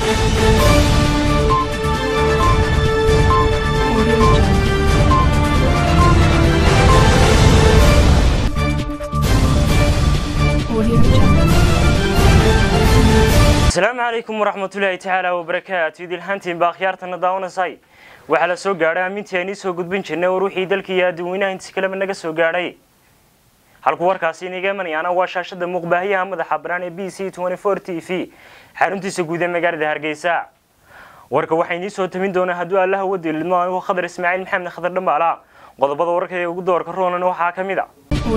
asalaamu calaykum waraxmatullaahi tacaala wabarakaatu idilhantiin baa akhyaartana daawanaysay waxaa la soo gaadhay aamintii aan iisoo gudbin jirnay war wixii dalka iyo adduweynaha intiis kaleba naga soo gaadhay halku warkaasi inaga imanayaana waa shaashada muuqbaahiyaha madaxa banaan ee b c t v xaruntiisa guud ee magaalada hargeysa warka waxaa inii soo tamin doonaa hadduu allaha wadilidmo anigu khadar ismaaciil maxamed khadar dhambaala qodobada warka ee ugu doorka roonan waxaa ka mid a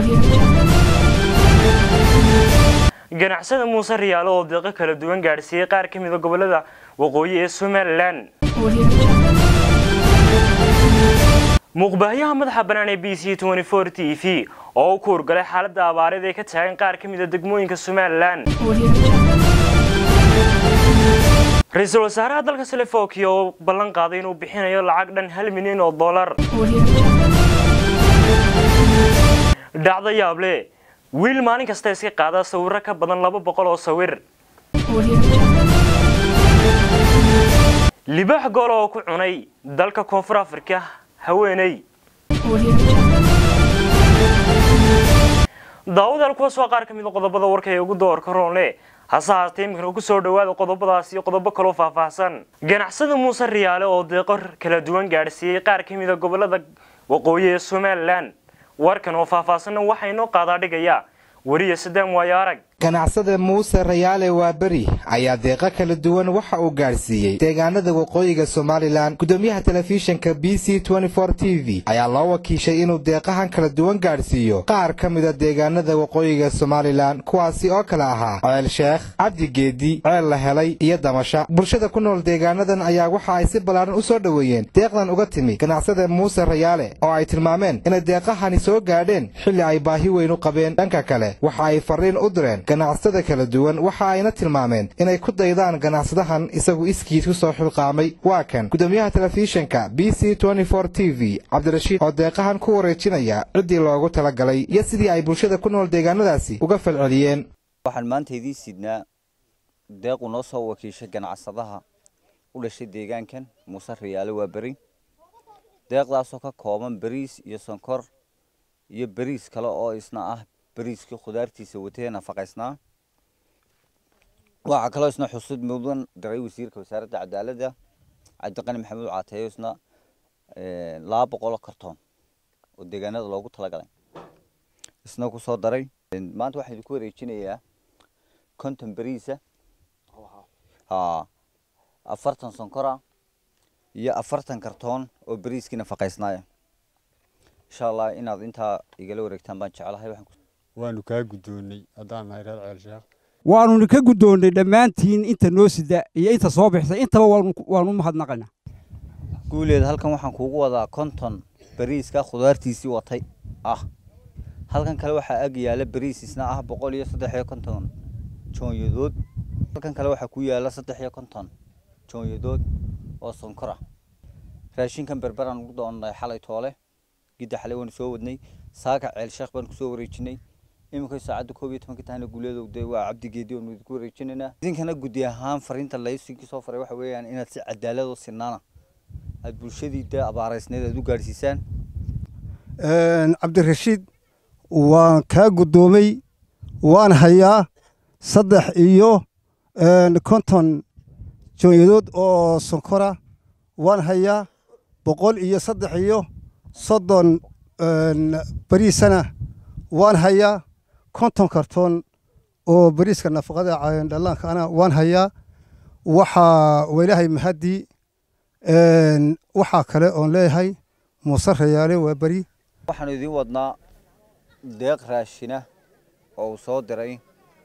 ganacsada muuse riyaalo oo deeqo kala duwan gaadhsiiyey qaar ka mida gobolada waqooyi ee somalilan muuqbaahiyaha madaxa bannaan ee b c t v oo u kuurgalay xaaladda abaareed ee ka taagan qaar ka mida degmooyinka somalilan ra-iisul wasaaraha dalka salefokia oo ballan qaaday inuu bixinayo lacag dhan hal milyan oo dollar dhacdo yaable wiil maalin kasta iska qaada sawiro ka badan laba boqol oo sawir libaax goola oo ku cunay dalka koonfur afrika haweeney daawadaal kuwaas waa qaar ka mid a qodobada warka ee ugu doorka roonle hase haatee iminkana ku soo dhowaada qodobadaas iyo qodobo kaloo faahfaahsan ganacsada muuse riyaale oo deeqo kala duwan gaadhsiiyey qaar ka mida gobolada waqooyi ee somalilan warkan oo faahfaahsanna waxaa inoo qaadaa dhigayaa weriya sadaan waayo arag ganacsada muuse rayaale waaberi ayaa deeqo kala duwan waxa uu gaadhsiiyey deegaanada waqooyiga somalilan gudoomiyaha telefishinka b c t v ayaa loo wakiishay inuu deeqahan kala duwan gaadhsiiyo qaar ka mida deegaanada waqooyiga somalilan kuwaasi oo kale ahaa ceel sheekh cabdi geedi ceel la helay iyo damasha bulshada ku nool deegaanadan ayaa waxa ay si ballaaran u soo dhoweeyeen deeqdan uga timi ganacsada muuse rayaale oo ay tilmaameen inay deeqahani soo gaadheen xilli ay baahi weyn u qabeen dhanka kale waxa ay farriin u direen ganacsada kala duwan waxa ayna tilmaameen inay ku daydaan ganacsadahan isagu iskiid ku soo xilqaamay waa kan gudoomiyaha telefishinka b c t v cabdirashiid oo deeqahan ku wareejinaya ciddii loogu talagalay iyo sidii ay bulshada ku nool deegaanadaasi uga falceliyeen waxaan maanta idiin sidnaa deequ noo soo wakiishay ganacsadaha u dhashay deegaankan muuse riyaale waa beri deeqdaasoo ka kooban beriis iyo sonkor iyo beriis kale oo isna ah beriiskii khudaartiisa watee nafaqaysnaa waxaa kaloo isna xusud mudan diray wasiirka wasaaradda cadaaladda cabdiqani maxamuud caateeyo isna laba boqoloo kartoon oo deegaanada loogu talagalay isna ku soo daray maanta waxaan idinku wareejinayaa konton beriisa ha afartan sonkora iyo afartan kartoon oo beriiskii nafaqaysnaaya insha allah inaad intaa igala wareegtaan baan jeclahay waxaan waanu kaa guddoonnay haddaan nahay reer ceel sheekh waannu ka guddoonnay dhammaantiin inta noo sida iyo inta soo bixisay intaba waanu mahadnaqaynaa guuleed halkan waxaan kuugu wadaa konton beriiska khudaartiisii watay ah halkan kale waxaa ag yaala beriis isna ah boqol iyo saddex iyo konton joonyadood halkan kale waxaa ku yaala saddex iyo konton joonyadood oo sonkora raashinkan berberaan ugu doonnay xalay toole gidda xalay waanu soo wadnay saaka ceel sheekh baan kusoo wareejinay iminka saacadda koob iyo tobanka tahna guuleedow dee waa cabdigeedi oonu idinku wareejinaynaa idinkana guddi ahaan fariinta laysinkii soo faray waxa weeyaan inaad si cadaalad oo sinaana aad bulshadii dee abaaraysneed aad u gaadhsiisaan cabdirashiid waan kaa guddoomay waan hayaa saddex iyo konton joonyadood oo sonkora waan hayaa boqol iyo saddex iyo soddon beriisana waan hayaa konton kartoon oo beriiska nafaqada dhallaankaana waan hayaa waxaa weylahay mahadii waxaa kale oon leeyahay muuse rayaale waa beri waxaanu idiin wadnaa deeq raashina oo uu soo diray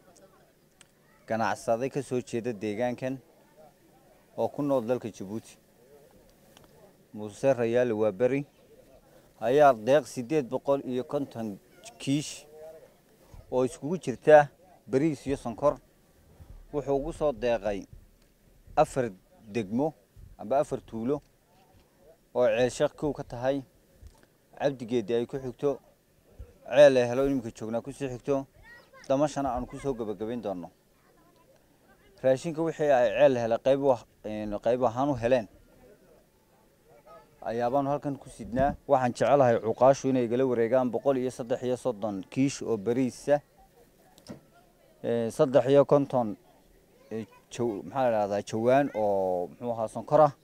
ganacsade ka soo jeeda deegaankan oo ku nool dalka jabuuti muuse rayaale waa beri ayaa deeq siddeed boqol iyo konton kiish oo iskugu jirta beriis iyo sonkor wuxuu ugu soo deeqay afar degmo amba afar tuulo oo ceelsheekh kow ka tahay cabdigeedi ay ku xigto ceel ay helo iminka joognaa kusii xigto damashana aanu kusoo gebagabayn doonno raashinka wixii ay ceel helay qayb qayb ahaan u heleen ayaabaanu halkan ku sidnaa waxaan jecelahay cuqaashu inay igala wareegaan boqol iyo saddex iyo soddon kiish oo beriisa saddex iyo konton maxaa la dhahdaa jawaan oo muxuu ahaa sonkor ah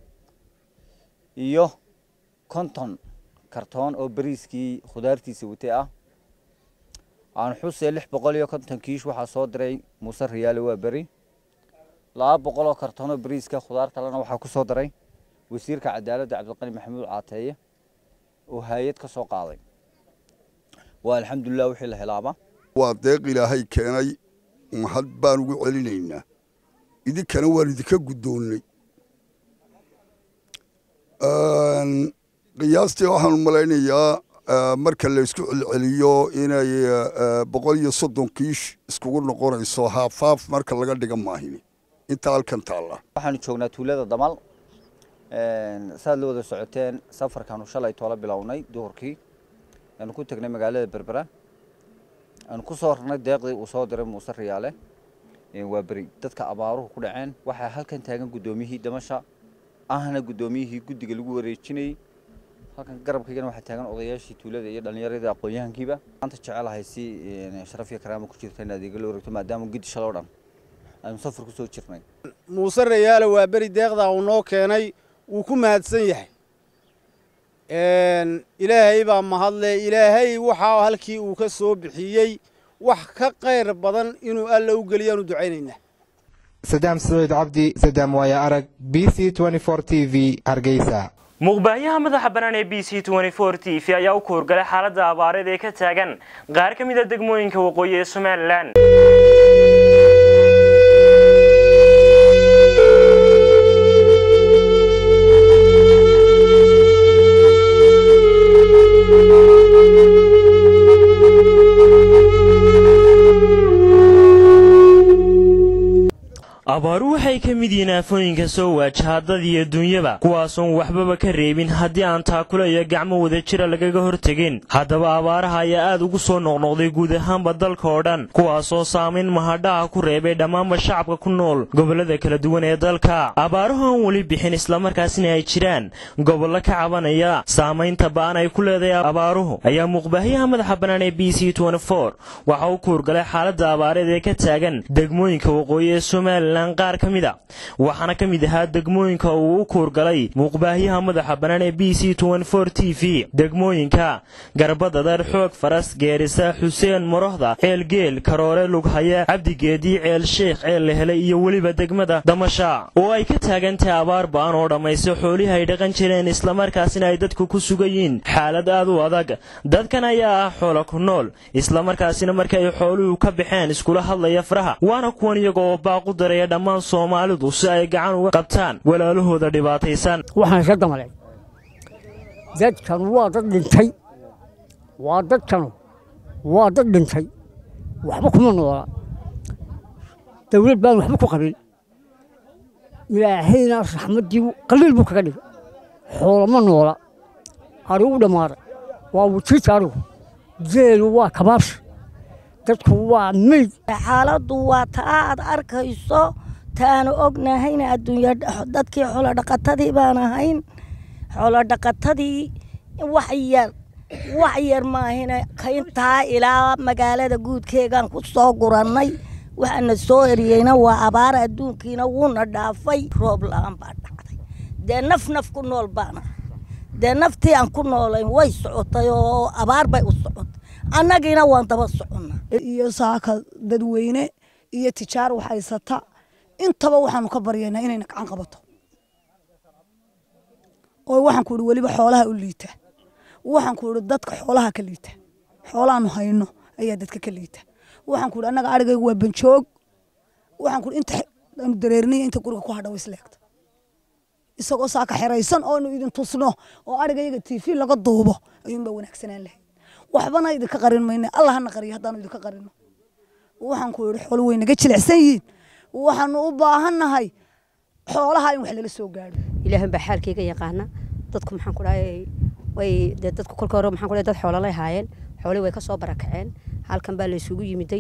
iyo konton kartoon oo beriiskii khudaartiisa watay ah aan xusee lix boqol iyo konton kiish waxaa soo diray muuse riyaale waa beri laba boqol oo kartoon oo beriiska khudaar kalena waxaa ku soo diray wasiirka cadaaladda cabdiqani maxamuud caateeye oo hay-ad ka soo qaaday waa alxamdulilah wixii la helaaba waa deeq ilaahay keenay mahad baan ugu celinaynaa idinkana waan idinka guddoonnay qiyaastii waxaan u malaynayaa marka la isku celceliyo inay boqol iyo soddon kiish iskugu noqonayso haafaaf marka laga dhiga maahini inta halkan taalla waxaanu joognaa tuulada damal saad la wada socoteen safarkaanu shalay toola bilownay duhurkii aanu ku tegnay magaalada berbera aanu ku soo rarnay deeqdii uu soo diray muuse riyaale waa beri dadka abaaruhu ku dhaceen waxaa halkan taagan guddoomiyihii damasha ahna guddoomiyihii guddiga lagu wareejinayey halkan garabkaygana waxaa taagan odayaashii tuulada iyo dhallinyaradii aqoon-yahankiiba maanta jecelahay si sharaf iyo karaama ku jirta in adeega la wareegto maadaama guddi shaloo dhan aynu safar ku soo jirnay muuse rayaale waa beri deeqdaa uu noo keenay wuu ku mahadsan yahay ilaahay baa mahadle ilaahay waxaa halkii uu ka soo bixiyey wax ka qayr badan inuu alla u geliyaanu ducaynaynaa sadaam saciid cabdi sadaam waaya arag b c t v hargeysa muuqbaayaha madaxa bannaan ee b c t v ayaa u kuurgalay xaaladda abaareed ee ka taagan qaar ka mid a degmooyinka waqooyi ee somalilan abaaru waxay ka mid yihiin aafooyinka soo waajaha dad iyo dunyaba kuwaasoon waxbaba ka reebin haddii aan taakula iyo gacmo wada jira lagaga hortegin haddaba abaaraha ayaa aad ugu soo noqnoqday guud ahaanba dalka oo dhan kuwaasoo saamayn mahadhaha ku reebay dhammaanba shacabka ku nool gobollada kala duwan ee dalka abaaruhu aan weli bixin islamarkaasina ay jiraan gobollo ka cabanaya saamaynta ba'an ay ku leedahay abaaruhu ayaa muuqbaahiyaha madaxa bannaan ee b c waxa uu kuurgalay xaaladda abaareed ee ka taagan degmooyinka waqooyi ee somalilan qaar ka mid a waxaana ka mid ahaa degmooyinka uu u kuurgalay muuqbaahiyaha madaxa bannaan ee b c t v degmooyinka garbadadar xoog faras geerisa xuseen morohda ceelgeel karoore lughaya cabdigeedii ceel sheekh ceel lehele iyo weliba degmada damasha oo ay ka taagan tahay abaar ba'an oo dhammaysta xoolihii ay dhaqan jireen islamarkaasina ay dadku ku sugayiin xaalad aad u adag dadkan ayaa ah xoola ku nool islamarkaasina marka ay xooluhu ka baxeen iskula hadlaya faraha waana kuwan iyaga oo baaqu daraya dhammaan soomaalidu si ay gacan uga qabtaan walaalahooda dhibaataysan waxaan ka damalay dadkan waa dad dhintay waa dadkanu waa dad dhintay waxba kuma noola dawlad baan waxba ku qabin ilaahayna raxmaddii qaliil buu kaga dhigay xoolama noola arigu dhammaaday waa wujita arigu geelu waa kabaabsi dadku waa meyd xaaladdu waa ta aad arkayso taanu ognahayna adduunya dadkii xoolodhaqatadii baan ahayn xoolodhaqatadii wax yar wax yar maahina kayntaa ilaa magaalada guudkeegaan ku soo gurannay waxaana soo eriyeyna waa abaar adduunkiina wuuna dhaafay roob la-aan baa dhacday dee naf naf ku nool baana dee naftii aan ku noolayn way socotay oo abaar bay u socotay annagiina waan daba soconnaa iyo saaka dadweyne iyo tijaar wax haysata intaba waxaanu ka baryaynaa inayna gacan qabato oo waxaan ku idhi weliba xoolaha u liita waxaan ku idhi dadka xoolaha ka liita xoolaanu hayno ayaa dadka ka liita waxaan ku idhi annaga arigaygu waa banjoog waxaan ku idhi inta aanu dareerinaya inta guriga ku hadha isleegta isagoo saaka xeraysan oonu idin tusno oo arigayaga tv laga duubo ayuunbaa wanaagsanaan lahayd waxbana idinka qarin mayne allah hana qariyo haddaanu idinka qarino waxaan ku idhi xoolo way naga jilicsan yihiin waxaanu u baahannahay xoolaha in wax lala soo gaadho ilaahan baa xaalkayga yaqaana dadku maxaan ku dhahay way dee dadku kolka hore maxaan ku dhahay dad xoolo lay haayeen xoolihii way ka soo barakaceen halkan baa la isugu yimiday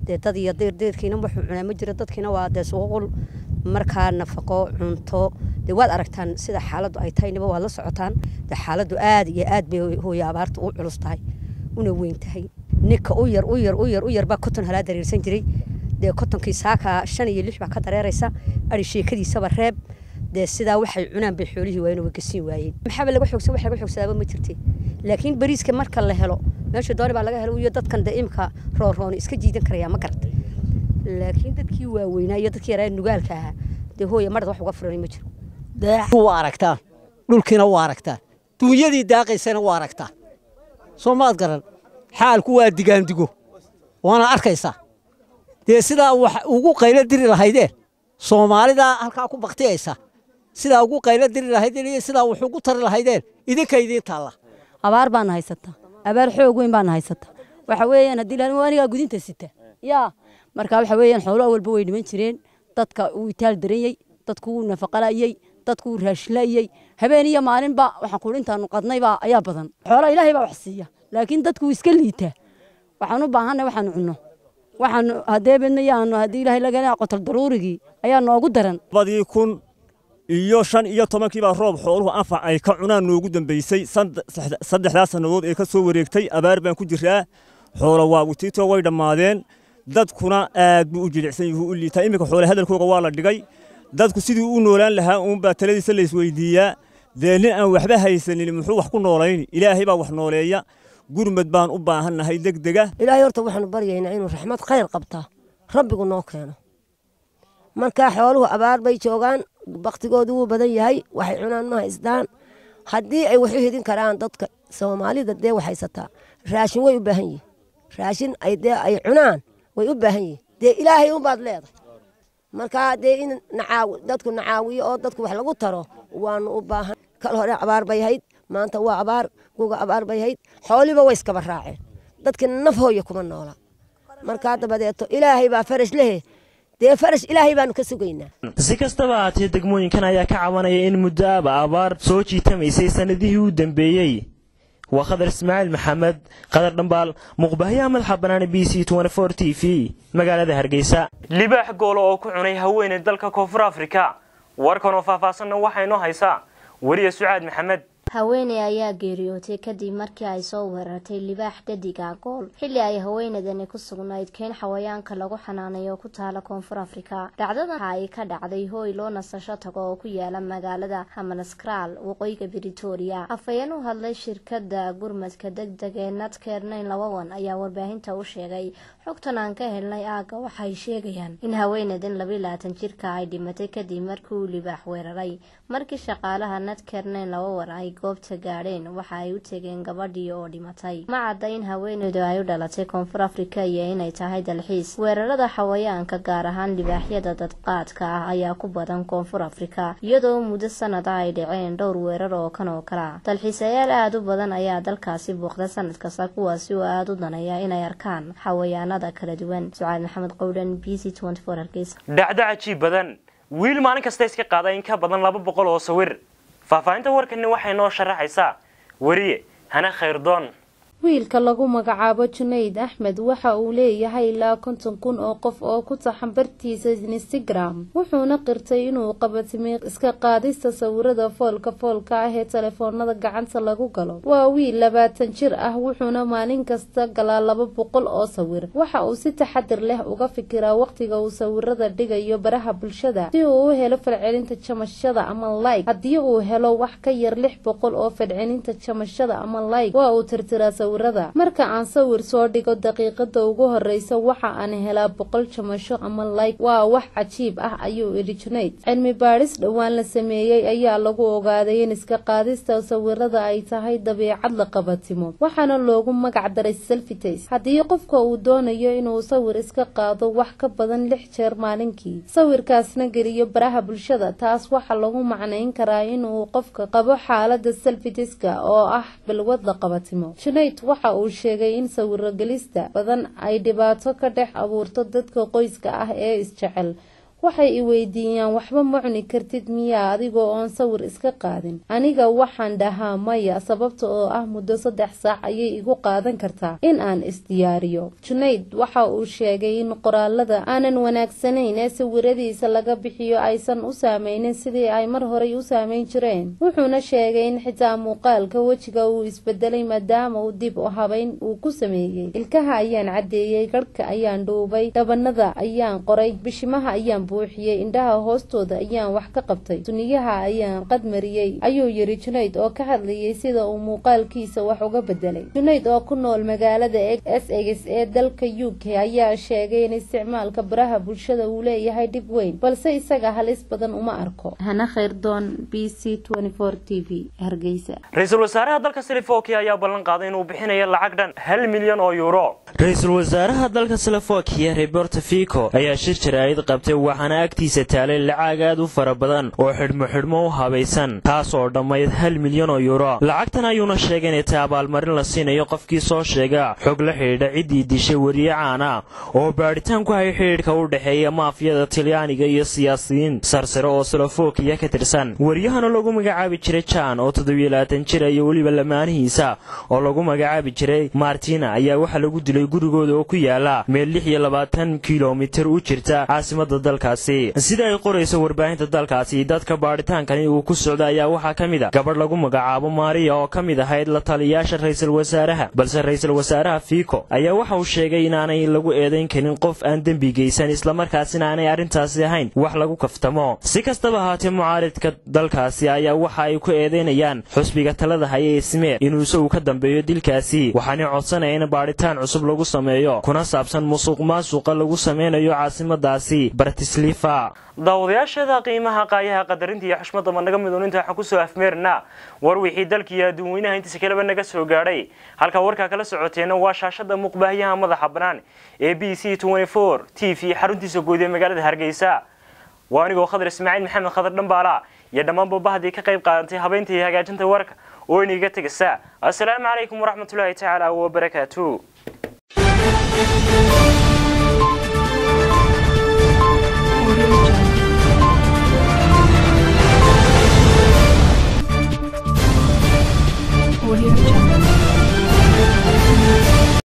dee dad iyo deerdeerkiina wuxuu cunaa ma jiro dadkiina waa dee suuqul markaa nafaqo cunto dee waad aragtaan sida xaaladdu ay tahay niba waad la socotaan dee xaaladdu aad iyo aad bay hooye abaarta u culus tahay una weyn tahay ninka u yar u yar u yar u yar baa koton halaa dareersan jiray dee kotonkii saaka shan iyo lix baa ka dareeraysa ari sheekadiisaba reeb dee sidaa waxay cunaan bay xoolihii waayeen way gasiin waayeen maxaaba laga xoogsa wax laga xoogsadaaba ma jirte laakiin bariiska marka la helo meesha dooni baa laga helo iyo dadkan dee imka roorooni iska jiidan karaya ma garata laakiin dadkii waaweynaa iyo dadkii yaraa nugaalka ahaa dee hooya marad wax uga furanay ma jiro waa aragtaan dhulkiina waa aragtaan duunyadii daaqaysana waa aragtaan soo maad garan xaalku waa digaandigo waana arkaysaa dee sidaa wax ugu qaylo diri lahaydeen soomaalidaa halkaa ku baktiyaysa sidaa ugu qaylo diri lahaydeen iyo sidaa wax ugu tari lahaydeen idinka idiin taalla abaar baana haysataa abaar xoog weyn baana haysataa waxa weeyaan haddii la anigaa gudinta sita yaa marka waxa weeyaan xoolo walba way dhiman jireen dadka uu itaal daranyey dadku wuu nafaqalayey dadku wuu raashilayey habeen iyo maalinba waxaan kuhi intaanu qadnaybaa ayaa badan xoolo ilaahay baa wax siiya laakiin dadku wuu iska liitaa waxaan u baahanay waxaanu cunno waxaanu haddee bedmayaanu haddii ilaahay laga qotal daruurigii ayaa noogu daran badii kun iyo shan iyo tobankii baa roob xooluhu anfac ay ka cunaan noogu dambaysay saddexdaa sannadood ee ka soo wareegtay abaar baan ku jiraa xoolo waa witiito way dhammaadeen dadkuna aad buu u jilicsan yuhu u liitaa iminka xoole hadalkooga waa la dhigay dadku sidii u noolaan lahaa uunbaa taladiisa la isweydiiyaa dee nin aan waxba haysanin muxuu wax ku noolayni ilaahay baa wax nooleeya gurmad baan u baahannahay degdega ilaahay horta waxaanu baryaynaa inuu raxmad khayr qabtaa rabbigu noo keeno markaa xooluhu abaar bay joogaan baktigoodu wuu badan yahay waxay cunaan ma haystaan haddii ay wax u hidin karaan dadka soomaalida dee wax haysataa raashin way u baahan yihin raashin ay dee ay cunaan way u baahan yihin dee ilaahay unbaad leedahay markaa dee in dadku nacaawiyo oo dadku wax lagu taro waanu u baahan kal hore abaar bay hayd maanta waa abaar guga abaar bay hayd xooliba way iskaba raaceen dadka naf hooya kuma noola markaa dabadeeto ilaahay baa farash lehe dee farash ilaahay baanu ka sugaynaa si kastaba haatee degmooyinkan ayaa ka cabanaya in muddo aba abaar soo jiitamaysay sannadihii u dambeeyey waa khadar ismaaciil maxamed qadar dhambaal muqbahyaha madaxa banaana b c t v magaalada hargeysa libaax goolo oo ku cunay haweeney dalka koonfur afrika warkan oo faahfaahsanna waxaa inoo haysaa weriye sucaad maxamed haweeney ayaa geeriyootay kadib markii ay soo weerartay libaax dhadiga gool xilli ay haweeneydani ku sugnayd keen xawayaanka lagu xanaanayo ku taala koonfur afrika dhacdadan waxa ay ka dhacday hooy loo nasasho tago oo ku yaala magaalada hamanskraal waqooyiga britoria afhayeen u hadlay shirkada gurmadka degdeg ee nadkernayn labawan ayaa warbaahinta u sheegay xogtan aan ka helnay aaga waxay sheegayaan in haweeneydan labayi labaatan jirka ay dhimatay kadib markii uu libaax weeraray markii shaqaalaha nadkernayn labawan ay goobta gaadheen waxa ay u tegeen gabadhii oo dhimatay ma cadda in haweeneydu ay u dhalatay koonfur afrika iyo inay tahay dalxiis weerarada xawayaanka gaar ahaan libaaxyada dadqaadka ah ayaa ku badan koonfur afrika iyadoo muddo sanada ay dhaceen dhowr weerar oo kan oo kale ah dalxiisayaal aada u badan ayaa dalkaasi booqda sanad kasta kuwaasi oo aada u danaya inay arkaan xawayaanada kala duwan sucaad maxamed qowdhan b c hargeysa dhacdo cajiib badan wiil maalin kasta iska qaada in ka badan laba boqol oo sawir faahfaahinta warkani waxay noo sharaxaysaa weriye hana khayrdoon wiilka lagu magacaabo junayd axmed waxa uu leeyahay ilaa konton kun oo qof oo ku taxan bartiisa instagram wuxuuna qirtay inuu qabatimay iska qaadista sawirada foolka foolka ah ee telefoonada gacanta lagu galo waa wiil labaatan jir ah wuxuuna maalin kasta galaa laba boqol oo sawir waxa uu si taxadir leh uga fikiraa waqtiga uu sawirada dhigayo baraha bulshada si uu u helo falcelinta jamashada ama like haddii uu helo wax ka yar lix boqol oo falcelinta jamashada ama like waa uu tirtiraa sawirada marka aan sawir soo dhigo daqiiqada ugu horeysa waxa aan helaa boqol jamasho ama like waa wax cajiib ah ayuu idhi junayd cilmi baadhis dhowaan la sameeyey ayaa lagu ogaaday in iska qaadista sawirada ay tahay dabiicad la qabatimo waxaana loogu magac daray selfitas haddii qofka uu doonayo inuu sawir iska qaado wax ka badan lix jeer maalinkii sawirkaasna geliyo baraha bulshada taas waxaa lagu macnayn karaa inuu qofka qabo xaalada selfitiska oo ah balwad la qabatimo waxa uu sheegay in sawiro gelista badan ay dhibaato ka dhex abuurto dadka qoyska ah ee isjecel waxay i weydiiyaan waxba ma cuni kartid miyaa adigoo oon sawir iska qaadin aniga waxaan dhahaa maya sababta oo ah muddo saddex saac ayay igu qaadan kartaa in aan isdiyaariyo junayd waxa uu sheegay in qoraalada aanan wanaagsanayn ee sawiradiisa laga bixiyo aysan u saameynin sidii ay mar horey u saameyn jireen wuxuuna sheegay in xitaa muuqaalka wejiga uu isbedelay maadaama uu dib u habeyn uu ku sameeyey ilkaha ayaan caddeeyey garhka ayaan dhuubay dhabanada ayaan qoray bishimaha ayaan buuxiyey indhaha hoostooda ayaan wax ka qabtay suniyaha ayaan qadmariyey ayuu yidhi junayd oo ka hadlayay sida uu muuqaalkiisa wax uga bedelay junayd oo ku nool magaalada s egs ee dalka u k ayaa sheegay in isticmaalka baraha bulshada uu leeyahay dhib weyn balse isaga halis badan uma arko hana khayrdoon b c t v hargeysa ra-iisul wasaaraha dalka silifokia ayaa ballan qaaday inuu bixinayo lacag dhan hal milyan oo yuuro ra-iisul wasaaraha dalka silifokiya roberto fico ayaa shir jaraa'id qabtay waxaana agtiisa taalay lacag aad u fara badan oo xidhmo xidhmo u habaysan taas oo dhammayd hal milyan oo yuuro lacagtan ayuuna sheegay inay tahay abaalmarin la siinayo qofkii soo sheega xog la xidhiidha ciddii dishay weriye caana oo baadhitaan ku hay xidhiidhka u dhexeeya maafiyada talyaaniga iyo siyaasiyiin sarsare oo silofokiya ka tirsan waryahana lagu magacaabi jiray jan oo toddobiyo jira iyo weliba lamaanihiisa oo lagu magacaabi jiray martina ayaa waxaa lagu dilay gurigooda oo ku yaala meel lix iyo labaatan kilomitir u jirta caasimada dalkaasi sida ay qorayso warbaahinta dalkaasi dadka baadhitaankani uu ku socda ayaa waxaa ka mid a gabadh lagu magacaabo maariya oo ka mid ahayd la taliyaasha ra-iisul wasaaraha balse ra-iisul wasaaraha fico ayaa waxa uu sheegay inaanay lagu eedayn karin qof aan dembi geysan islamarkaasina aanay arrintaasi ahayn wax lagu kaftamo si kastaba ahaatee mucaaridka dalkaasi ayaa waxa ay ku eedaynayaan xusbiga talada haya ee smeer inuu isagu ka dambeeyo dilkaasi waxaanay codsanaya in baadhitaan cusub lagu sameeyo kuna saabsan musuq maasuqa lagu sameynayo caasimadaasi bartislifa daawadayaasheeda qiimaha qaayaha qadarinta iyo xushmadda ma naga miduuninta waxaan kusoo afmeernaa war wixii dalka iyo adduunweynaha intiisa kaleba naga soo gaadhay halka warkaa kala socoteenna waa shaashada muuqbaahiyaha madaxa bannaan ee b c t v xaruntiisa guud ee magaalada hargeysa waa anigoo khadar ismaaciil maxamed khadar dhambaala iyo dhammaan babahdii ka qayb qaadatay habeynta iyo hagaajinta warka oo iniga tegaysa assalaamu calaykum waraxmatullaahi tacaala wabarakaatu